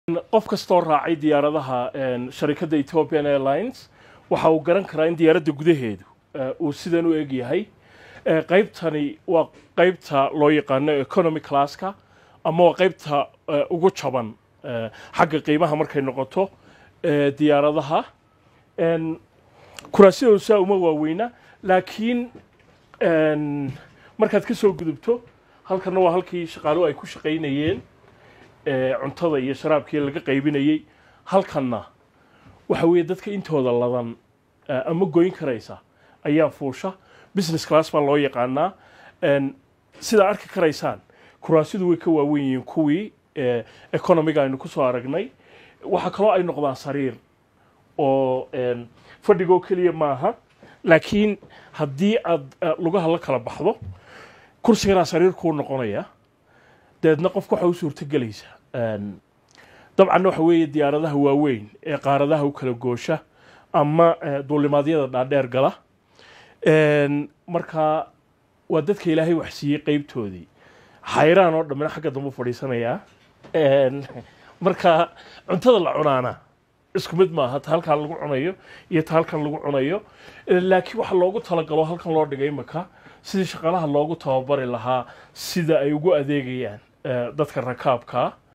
qof kastoo raacay diyaaradaha sharikadda ethiopian airlines waxa uu garan karaa in diyaaradda gudaheedu uu sidan u eg yahay qaybtani waa qaybta loo yaqaano economy classka ama waa qaybta ugu jaban xagga qiimaha markay noqoto diyaaradaha kuraasidoodu saa uma waaweyna laakiin markaad ka soo gudubto halkanna waa halkii shaqaaluhu ay ku shaqaynayeen cuntada iyo sharaabkii laga qaybinayey halkanna waxa weeye dadka intooda ladan ama goyn karaysa ayaa fuusha business class baa loo yaqaanaa sidaa arki karaysaan kuraasidu way ka waawen yihiin kuwii economiga aynu ku soo aragnay waxaa kaloo ay noqdaan sariir oo fadhigoo keliya maaha laakiin haddii aad lugaha la kala baxdo kursiganaa sariir kuu noqonaya dabeedna qofka waxa u suurto gelaysa dabcanna waxa weeye diyaaradaha waaweyn ee qaaradaha u kala goosha ama duulimaadyada dhaadheer gala markaa waa dadka ilaahay wax siiyey qeybtoodii xayraan oo dhammina xagga dambe fadhiisanayaa marka cuntada la cunaana isku mid maaha ta halkan lagu cunayo iyo ta halkan lagu cunayo laakiin waxa loogu talagalo halkan loo dhigay imaka sidii shaqaalaha loogu tababari lahaa sida ay ugu adeegayaan dadka rakaabkaa